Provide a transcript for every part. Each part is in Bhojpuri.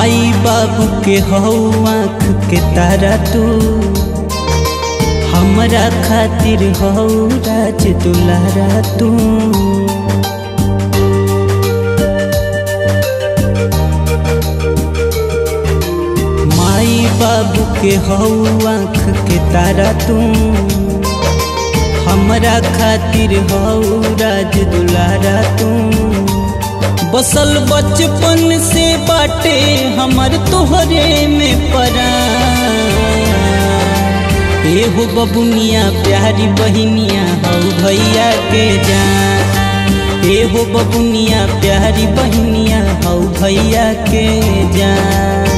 माई बाबू के हौ आँख के तारा तू हमरा खातिर हौ राज दुलारा तू माई बाबू के हौ आँख के तारा तू हमरा खातिर हौ राज दुलारा तू बसल बचपन से बाटे हमर तोहरे में परा एहो बबुनिया प्यारी बहिनिया हौ भैया के जान एहो बबुनिया प्यारी बहिनिया हौ भैया के जान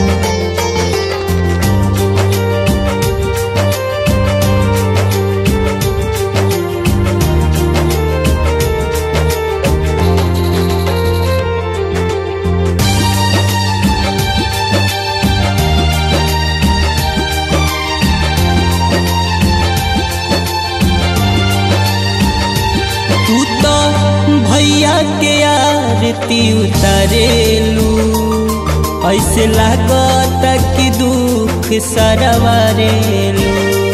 तू तो भैया के आरती उतारेलू ऐसे लागत कि दुख सरवारेलू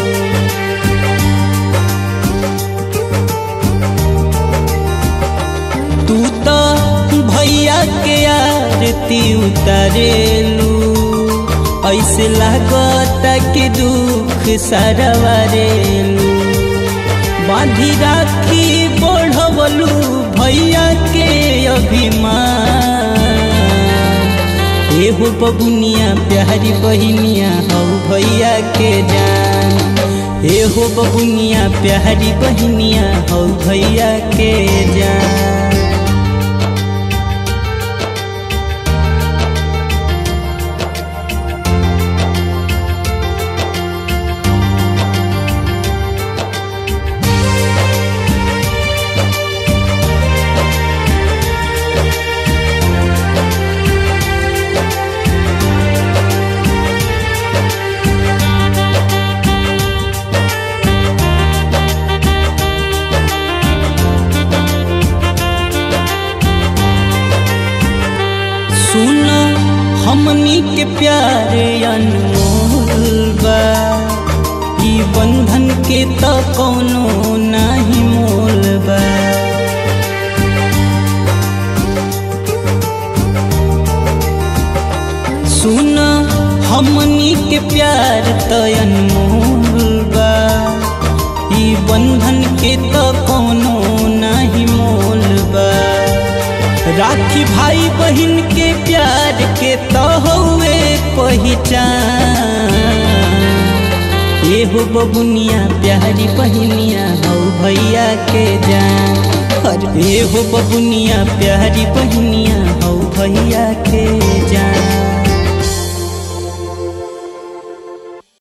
तू तो भैया के आरती उतारेलू ऐसे लागत कि दुख सरवारेलू बांधी राखी बढ़वलू भैया के अभिमान एहो बबुनिया प्यारी बहिनिया हौ भैया के जान एहो बबुनिया प्यारी बहिनिया हौ भैया के जान सुन हमनी के प्यार अनमोल बा ई बंधन के त कोनो नाही मोल बा सुन हमनी के प्यार त अनमोल बा ई बंधन के त कोनो नाही मोल बा राखी भाई बहन के प्यार के तो हुए पहचान एहो बबुनिया प्यारी बहनिया हौ भैया के जान अरे एहो बबुनिया प्यारी बहनिया हौ भैया के जान